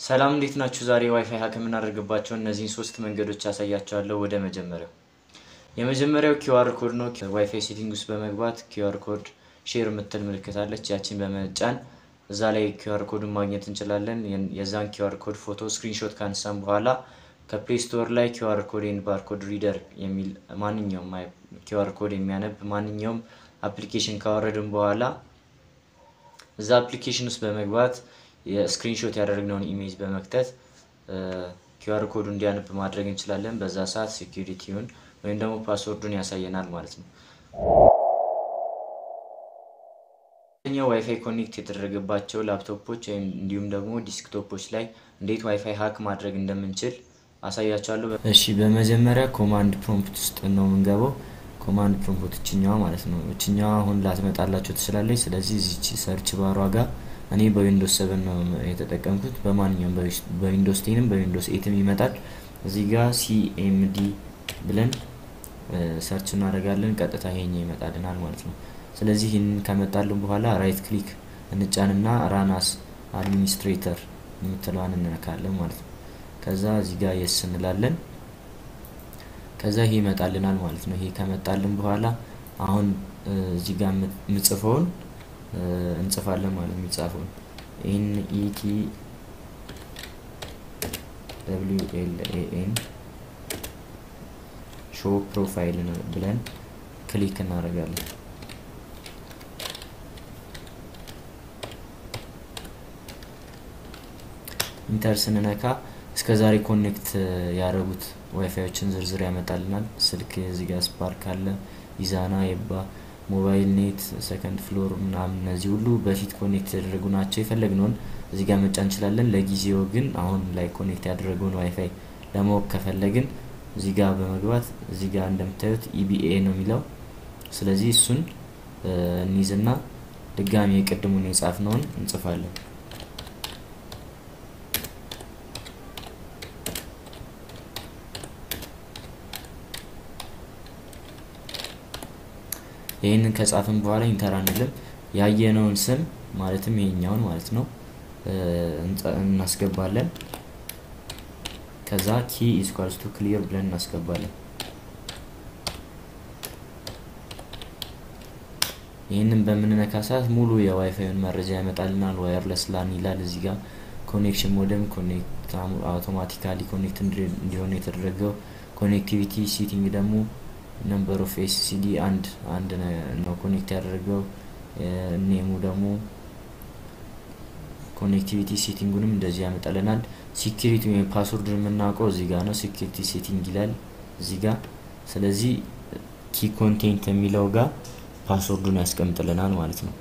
ሰላም እንዴት ናችሁ? ዛሬ ዋይፋይ ሀክ የምናደርግባቸው እነዚህን ሶስት መንገዶች ያሳያቸዋለሁ። ወደ መጀመሪያው የመጀመሪያው ኪውአር ኮድ ነው። ዋይፋይ ሴቲንግ ውስጥ በመግባት ኪውአር ኮድ ሼር የምትል ምልክት አለች። ያችን በመጫን እዛ ላይ ኪውአር ኮዱን ማግኘት እንችላለን። የዛን ኪውአር ኮድ ፎቶ ስክሪንሾት ካነሳን በኋላ ከፕሌይ ስቶር ላይ ኪውአር ኮድ ኤንድ ባርኮድ ሪደር የሚል ማንኛውም ኪውአር ኮድ የሚያነብ ማንኛውም አፕሊኬሽን ካወረድን በኋላ እዛ አፕሊኬሽን ውስጥ በመግባት የስክሪንሾት ያደረግነውን ኢሜጅ በመክተት ኪውአር ኮዱ እንዲያነብ ማድረግ እንችላለን። በዛ ሰዓት ሴኪሪቲውን ወይም ደግሞ ፓስወርዱን ያሳየናል ማለት ነው። ኛው ዋይፋይ ኮኔክት የተደረገባቸው ላፕቶፖች ወይም እንዲሁም ደግሞ ዲስክቶፖች ላይ እንዴት ዋይፋይ ሀክ ማድረግ እንደምንችል አሳያቸዋለሁ። እሺ፣ በመጀመሪያ ኮማንድ ፕሮምፕት ውስጥ ነው የምንገባው። ኮማንድ ፕሮምፕት እችኛዋ ማለት ነው። እችኛዋ አሁን ላትመጣላቸው ትችላለች። ስለዚህ እዚች ሰርች ባሯ ጋር እኔ በዊንዶስ ሰቨን ነው የተጠቀምኩት። በማንኛውም በዊንዶስ ቴንም በዊንዶስ ኤትም ይመጣል። እዚህ ጋር ሲኤምዲ ብለን ሰርች እናደርጋለን። ቀጥታ ይሄኛ ይመጣልናል ማለት ነው። ስለዚህ ይህንን ከመጣልን በኋላ ራይት ክሊክ እንጫንና ራናስ አድሚኒስትሬተር የምትለዋን እንነካለን ማለት ነው። ከዛ እዚህ ጋር የስ እንላለን። ከዛ ይሄ ይመጣልናል ማለት ነው። ይሄ ከመጣልን በኋላ አሁን እዚህ ጋር የምጽፈውን እንጽፋለን ማለት ነው። የሚጻፈውን ኤን ኢቲ ደብሊው ኤል ኤ ኤን ሾው ፕሮፋይል ብለን ክሊክ እናደርጋለን። ኢንተር ስንነካ እስከ ዛሬ ኮኔክት ያደረጉት ዋይፋዮችን ዝርዝር ያመጣልናል። ስልክ እዚህ ጋር ስፓርክ አለ፣ ኢዛና፣ የባ ሞባይል ኔት፣ ሰከንድ ፍሎር ምናምን እነዚህ ሁሉ በፊት ኮኔክት ያደረጉ ናቸው። የፈለግነውን እዚህ ጋር መጫን እንችላለን። ለጊዜው ግን አሁን ላይ ኮኔክት ያደረገውን ዋይፋይ ለማወቅ ከፈለግን እዚህ ጋር በመግባት እዚህ ጋር እንደምታዩት ኢቢኤ ነው የሚለው። ስለዚህ እሱን እንይዝና ድጋሚ የቅድሙን የጻፍነውን እንጽፋለን። ይህንን ከጻፍን በኋላ ኢንተር አንልም። ያየነውን ስም ማለትም ይሄኛውን ማለት ነው እናስገባለን። ከዛ ኪ ኢስኳልስ ቱ ክሊር ብለን እናስገባለን። ይህንን በምንነካ ሰዓት ሙሉ የዋይፋዩን መረጃ ያመጣልናል። ዋየርለስ ላን ይላል እዚህ ጋር ኮኔክሽን ሞደም ኮኔክት አውቶማቲካሊ ኮኔክት እንዲሆን የተደረገው ኮኔክቲቪቲ ሲቲንግ ደግሞ ነምበር ኦፍ ኤስሲዲ አንድ አንድ ነው ኮኔክት ያደረገው። ኔሙ ደግሞ ኮኔክቲቪቲ ሴቲንጉንም እንደዚህ ያመጣልናል። ሲኪሪቲ ወይም ፓስወርድን የምናውቀው እዚህ ጋር ነው። ሲኪሪቲ ሴቲንግ ይላል እዚህ ጋር። ስለዚህ ኪ ኮንቴንት የሚለው ጋር ፓስወርዱን ያስቀምጥልናል ማለት ነው።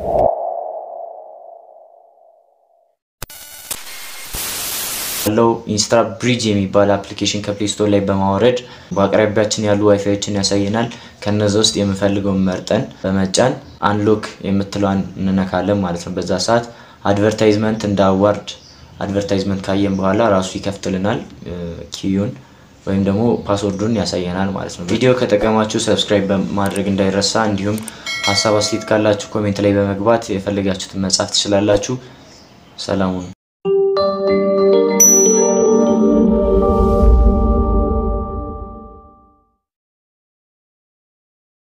ያለው ኢንስታ ብሪጅ የሚባል አፕሊኬሽን ከፕሌይ ስቶር ላይ በማውረድ በአቅራቢያችን ያሉ ዋይፋዮችን ያሳየናል። ከነዚ ውስጥ የምንፈልገውን መርጠን በመጫን አንሎክ የምትለዋን እንነካለን ማለት ነው። በዛ ሰዓት አድቨርታይዝመንት እንደ አዋርድ አድቨርታይዝመንት ካየን በኋላ ራሱ ይከፍትልናል ኪዩን ወይም ደግሞ ፓስወርዱን ያሳየናል ማለት ነው። ቪዲዮ ከጠቀማችሁ ሰብስክራይብ ማድረግ እንዳይረሳ፣ እንዲሁም ሀሳብ አስተያየት ካላችሁ ኮሜንት ላይ በመግባት የፈለጋችሁትን መጻፍ ትችላላችሁ። ሰላሙን